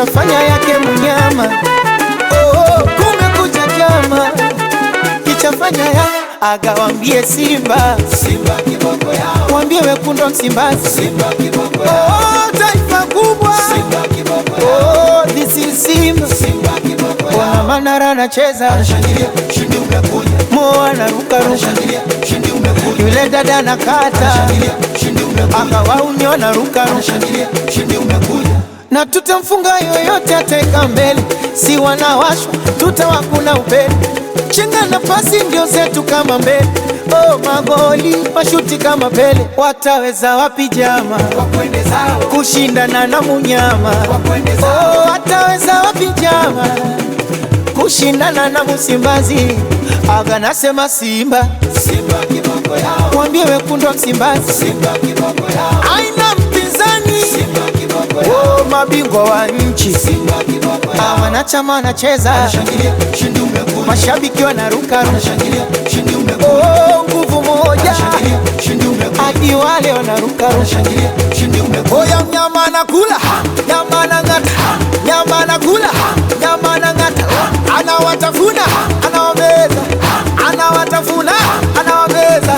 kishafanya yake munyama. Oh, kumekucha chama kichafanya ya agawambie Simba, Simba kiboko yao, wambie wekundu wa Msimbazi, Simba kiboko yao, oh, taifa kubwa Simba kiboko yao, oh, this is Simba. Simba kiboko yao. Wana Manara anacheza, Shangilia, ushindi umekuja. Mo anaruka ruka, Shangilia, ushindi umekuja. yule dada anakata, Shangilia, ushindi umekuja. akawaunyo anaruka ruka, Shangilia, ushindi umekuja. na tutamfunga yoyote ataweka mbele, si wanawashwa tutawakuna upele, chenga na pasi ndio zetu kama mbele. Oh, magoli mashuti kama Pele, wataweza wapi jama Wakwende zao, kushindana na munyama? wakwende zao. Oh, wataweza wapi jama kushindana na Msimbazi? Aga nasema Simba, Simba kiboko yao, mwambie wekundu wa Msimbazi Simba kiboko yao, aina mpinzani. Simba kiboko yao, Oh, mabingwa wa nchi Simba kiboko Ah, yao. wanachama wanacheza, Shangilia, ushindi umekuja. mashabiki wanaruka ruka. Shangilia, ushindi umekuja. Oh, nguvu moja Shangilia, ushindi umekuja. hadi wale wanaruka ruka. Shangilia, ushindi umekuja. Oya, mnyama anakula nyama anang'ata, nyama anakula nyama anang'ata, anawatafuna anawameza, anawatafuna anawameza.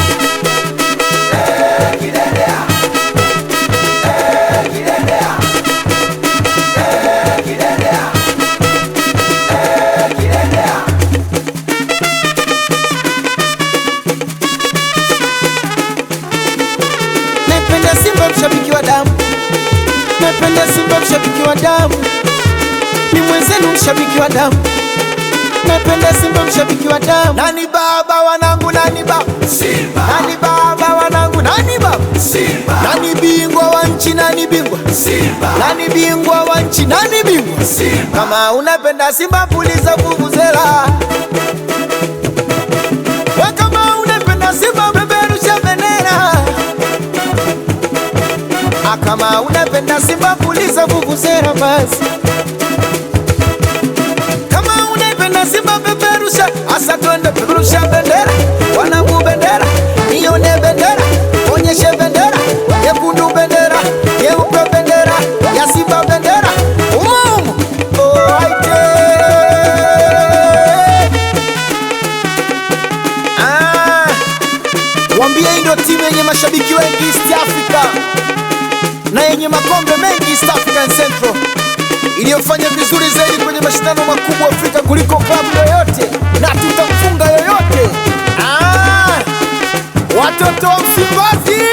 Napenda Simba mshabiki wa damu, napenda Simba mshabiki wa damu, ni mwenzenu mshabiki wa damu, napenda Simba mshabiki wa damu. Nani baba wanangu, nani baba, Simba, nani baba wanangu, nani baba, Simba, nani bingwa wa nchi, nani bingwa, Simba, nani bingwa wa nchi, nani bingwa. Simba. Kama unapenda Simba puliza vuvuzela, we kama unapenda Simba peperusha bendera. Ah, Kama unapenda Simba puliza vuvuzela basi. Kama unapenda Simba peperusha, asa twende peperusha bendera, wanangu bendera, nione bendera, onyeshe bendera, nyekundu bendera, nyeupe bendera, ya Simba bendera, umo umo. Oh, aite. Ah, Wambie hii ndio timu yenye mashabiki wengi East Africa na yenye makombe mengi East African Central iliyofanya vizuri zaidi kwenye mashindano makubwa Afrika kuliko klabu yoyote, na tutamfunga yoyote. Ah, watoto wa Msimbazi